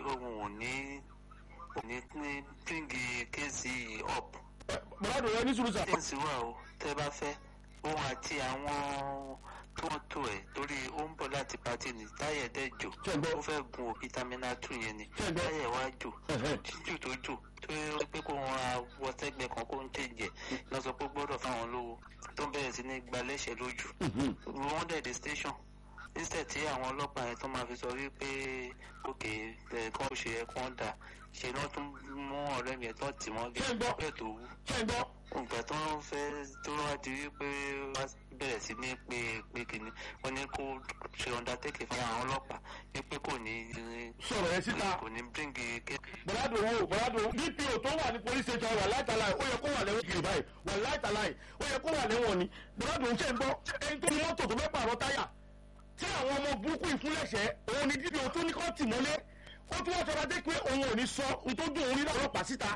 ohun ò ní ò ní bíngì kéèsì up bọ́ládùn rẹ ní sùúrù sà. things wà o tẹ́ bá fẹ́ òun àti àwọn tó ń tó ẹ̀ torí ó ń bọ̀ láti pati ní táyà dẹ̀ jò Ṣé ń gbọ́? ó fẹ́ gun òbí tamina two yẹn ni Ṣé ń gbọ́? táyà wá jò Ẹ̀hẹ́. jíjù tó jò tó yẹ pé kó wọn ra wọ sẹ́gbẹ̀ẹ́ kan kó ń tẹ̀jẹ̀ lọ sọ pé gbọ́dọ̀ fáwọn lówó tó ń bẹ̀rẹ̀ sí ní gba lẹ́sẹ̀ lójú wọ́n dẹ̀ dé station instead tí àwọn ọlọ́pàá yẹn tó máa fi sọ wípé òkè ẹ̀ kán ó ṣe ẹ̀ kán dà ṣe náà tún mú ọ̀rẹ́ mi ẹ̀ tó tì wọ́n Ṣé ń gbọ́? bẹ́ẹ̀ tó wú ṣé ń gbọ́. nǹkan tó ń fẹ́ tó wá di wípé wá bẹ̀rẹ̀ sí ní pé pé kìíní wọ́n ní kó ṣe undertaking fún àwọn ọlọ́pàá wípé kò ní sọ̀rọ̀ ẹ síta. kò ní bíríngì ké. bọ́ládùn wo bọ́ládùn dpo tó wà ní police station wà láìtàláì ó yẹ kó wà lẹ́wọ̀n kiri báyìí wà láìtàláì ó yẹ kó wà lẹ́wọ̀n ni bọ́ládùn ṣe ń gbọ́ ẹni tó ní mọ́tò tó fẹ́ pààrọ̀ táyà tí àwọn ọmọ burúkú ìfúnlẹ̀ṣẹ̀ òun ni dpo tó ní kọ́ tì mọ́lé ó tún wọ́n sọra dé pé òun ò ní sọ ntójú òun rí lọ́pàá síta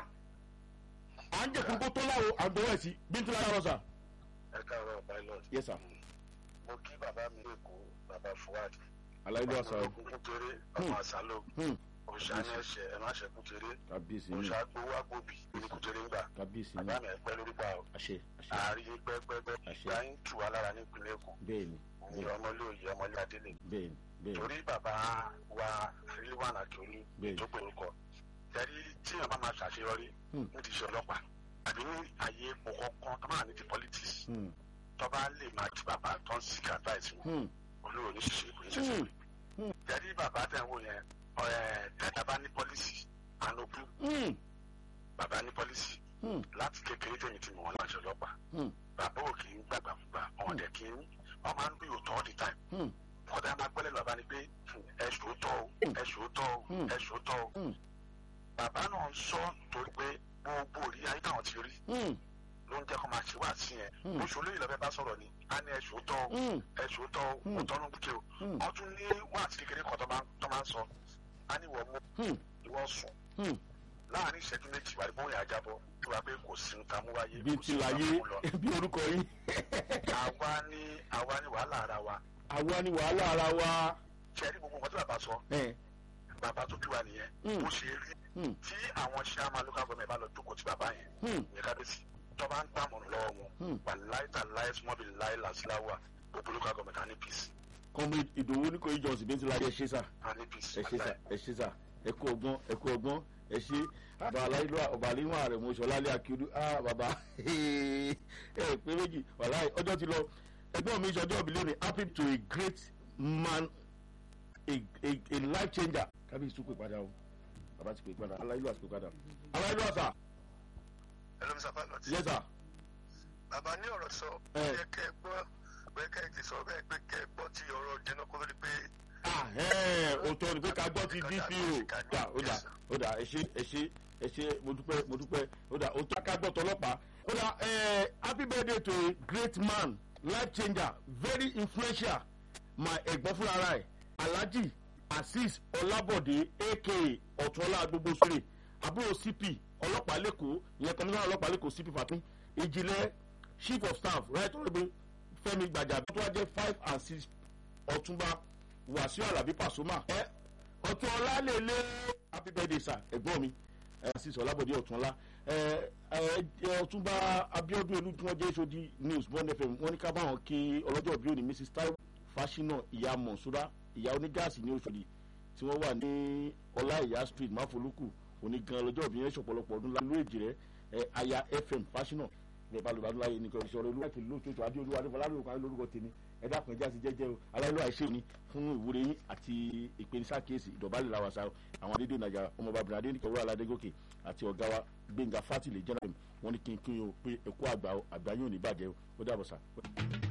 à ń jẹ̀kú kó tó láwo àgbọ̀wọ̀ ẹ̀sìn bíntu lára rọ̀ sà. ẹ káàárọ̀ pilot. yes sir. mo kí bàbá mi lẹ́kọ̀ọ́ bàbá fuad. aláìlú àṣà o. ọmọ kúkúrẹ́ ọmọ àṣàlò. òòṣà ní ẹsẹ̀ ẹ má ṣe kúkúrẹ́. kábíyèsí ni òòṣà gbowó àgbòbí ní kúkúrẹ́ ńgbà. kábíyèsí ni bàbá mi ẹ̀pẹ́ lórí pa o. àṣẹ àṣẹ àárín pẹ́pẹ́pẹ́ Àṣẹ. ìgbà ń tù wá lára nípínlẹ̀ èkó. bẹ́ẹ̀ni ní ọmọlé òye ọmọlé adélè. bẹ́ẹ̀ni bẹ́ẹ̀ni torí bàbá wa ríwàn àjọlú Bẹ́ẹ̀ni. tó pè orúkọ. tẹ̀rí tí èèyàn bá máa ṣàṣeyọrí Hmm. ní ti ṣe ọlọ́pàá àbí ní àyè ipò kọ̀ọ̀kan tó máa ní ti politics Hmm, tó bá lè máa ti bàbá tó ń seek advice wọn hmm, olówó ní ṣiṣẹ́ kò ní ṣiṣẹ́ hmm, jẹ́rí bàbá tẹ̀ ń wò yẹn ọ̀ẹ́ tẹ́tà bá ní pọ́lísì ànókù hmm, bàbá ní pọ́lísì hmm, láti kékeré tèmi tí mo wọn láṣẹ ọlọ́pàá hmm, bàbá ò kì í gbàgbà fúgbà ọ̀hún dẹ̀ kì í wọ́n máa ń bí òótọ́ all the time hmm. ọ̀dà máa gbọ́lẹ̀ bàbá ni pé "Hmm, ẹ ṣòótọ́ o ẹ ṣòótọ́ o Hmm. ẹ ṣòótọ́ o Hmm. bàbá náà ń sọ torí pé gbogbo òrí ayé táwọn ti rí Hmm, ló ń jẹ́ kó máa ṣe wá sí yẹn Hmm. oṣù olóyè lọ́bẹ̀ bá sọ̀rọ̀ ni a ní ẹ ṣòótọ́ o hmm, ẹ ṣòótọ́ o Hmm. òótọ́ ló ń kúkẹ́ o hmm, wọ́n tún ní wọ́n àti kékeré kan tó máa tó máa ń sọ a ní wọ́n mú hmm, ìwọ́n sùn hmm. láàrin ìṣẹ́jú méjì wà ní bóyá àjábọ̀ tó wá pé kò sí nǹkan mú wáyé bí kò ti sí nǹkan láyé mú lọ. bí orúkọ yín àwa ní àwa ní wàhálà ara wa àwa ni wàhálà ara wa. ṣe é rí gbogbo nǹkan tí bàbá sọ ẹ, bàbá tó bí wa nìyẹn Hmm. bó ṣe rí hmm, tí àwọn chairman local government bá lọ jókòó tí bàbá yẹn hmm, ní kábíyèsí tó bá ń gbàmọ̀ lọ́wọ́ wọn Hmm. wà láìta láì small bill láì làsíláwà gbogbo local government á ní peace comrade ìdòwú ní kò ìjọsìn bí ti láyé ẹ ṣe sà á ní peace ẹ ṣe sà ẹ ṣe sà ẹ kú ọgbọ́n ẹ kú ọgbọ́n ẹ ṣe bàbá aláìlú ọba àlíwọ̀n ààrẹ mọ̀ṣọ́ lálẹ́ akíodú ah bàbá ẹ pé méjì wàláì ọjọ́ ti lọ ẹgbọ́n mi ṣọjọ́ ìbílẹ̀ ni happy to a great man a a a life changer kábíyèsí tún pè padà o bàbá ti pè padà aláìlú àti pè padà aláìlú àṣà hello mr pilot yes sir bàbá ní ọ̀rọ̀ sọ Ẹ. yẹ kẹ́ ẹ gbọ́ pé kẹ́ ẹ ti sọ bẹ́ẹ̀ pé kẹ́ ẹ gbọ́ ti ọ̀rọ̀ jẹ́nà kó lórí pé ah ẹ òótọ́ ni pé ká gbọ́ ti dpo dà ó dà ó dà ẹ ṣe ẹ ṣe ẹ ṣe mo dúpẹ́ mo dúpẹ́ ó dà ó tó ká gbọ́ tọlọ́pàá ó dà ẹ happy birthday to a great man life changer very influential my ẹ̀gbọ́n fúnra ara ẹ̀ alhaji azeez ọlábọ̀dé aka ọ̀túnọlá gbogbo sórí àbúrò cp ọlọ́pàá lẹ́kọ̀ọ́ ìyẹn kọ́mísánná ọlọ́pàá lẹ́kọ̀ọ́ cp fatin ìjìnlẹ̀ chief of staff right honourable fẹ́mi gbàjà tó wá jẹ́ five and six ọ̀túnba wàsíù alábí pàṣọmà ẹ ọtún ọlá lè lé happy birthday sir ẹ̀gbọ́n mi ẹ sì sọ lábọdé ọtún ọlá ẹ ẹ ọtúnba abiodun elu tí wọn jẹ sọdí news bond fm wọn ní ká bá wọn kí ọlọ́jọ́ bí òní mrs taiwo fásinà ìyá mọ̀nsúrà ìyá onígáàsì ní oṣòdì tí wọ́n wà ní ọlá ìyá street máfolúkù òní gan ọlọ́jọ́ bí yẹn ṣọ̀pọ̀lọpọ̀ ọdún lálẹ́ èjì rẹ ẹ aya fm fásinà bẹẹ bá lùbàdàn láyé nìkan ìṣòro olúwa ti lóṣooṣù adé olúwa adé fọlárí òkú lórúkọ tèmi ẹ dákun ẹjá sí jẹjẹ o aláìlú àìṣe òní fún ìwúre yín àti ìpènisákèésì ìdọ̀bálẹ̀ làwàsà àwọn adédè nàìjà ọmọọba bìnrin adé nìkan wúrà aládégòkè àti ọ̀gá wa gbẹ̀ngà fátìlẹ̀ jẹ́nà wọn ní kí n kí n o pé ẹ̀kọ́ àgbà àgbà yóò ní bàjẹ́ o ó dàbọ̀ sá.